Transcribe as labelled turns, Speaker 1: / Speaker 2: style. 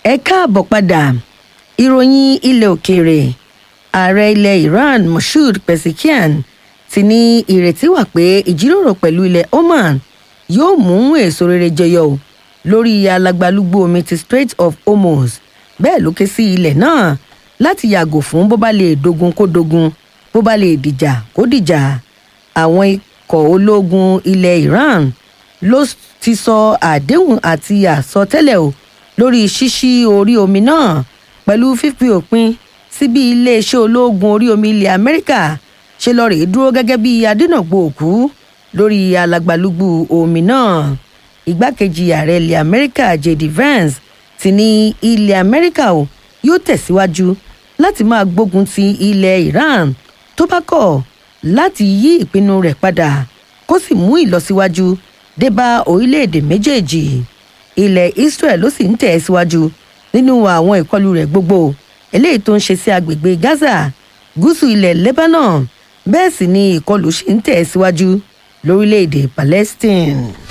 Speaker 1: ẹ káàbọ̀ padà ìròyìn ilẹ̀ òkèèrè ààrẹ ilẹ̀ iran moshood pezeshkian ti ní ìrètí wà pé ìjíròrò pẹ̀lú ilẹ̀ oman yóò mú èso rere jẹyọ o lórí alagbalúgbú omi ti strait of hormuz bẹ́ẹ̀ ló ké sí ilẹ̀ náà láti yàgò fún bó bá lè dogun kó dogun bó bá lè dìjà kó dìjà àwọn ikọ̀ ológun ilẹ̀ iran ló ti sọ àdéhùn àti àsọtẹ́lẹ̀ o lórí ṣíṣí orí omi náà pẹ̀lú fífi òpin sí bí iléeṣẹ́ ológun orí omi ilẹ̀ amẹ́ríkà ṣe lọ rèé dúró gẹ́gẹ́ bí adínàgbò òkú lórí alagbalúgbú omi náà igbákejì ààrẹ ilẹ̀ amẹ́ríkà jd vance ti ní ilẹ̀ amẹ́ríkà o yóò tẹ̀síwájú láti máa gbógun ti ilẹ̀ iran tó bá kọ̀ láti yí ìpinnu rẹ̀ padà kó sì mú ìlọsíwájú dé bá orílẹ̀-èdè méjèèjì ilẹ̀ israel ló sì ń tẹ̀ síwájú nínú àwọn ìkọlù rẹ̀ gbogbo eléyìí tó ń ṣe sí agbègbè gaza gúúsù ilẹ̀ lebanon bẹ́ẹ̀ sì ni ìkọlù ṣì ń tẹ̀ síwájú lórílẹ̀-èdè palestine.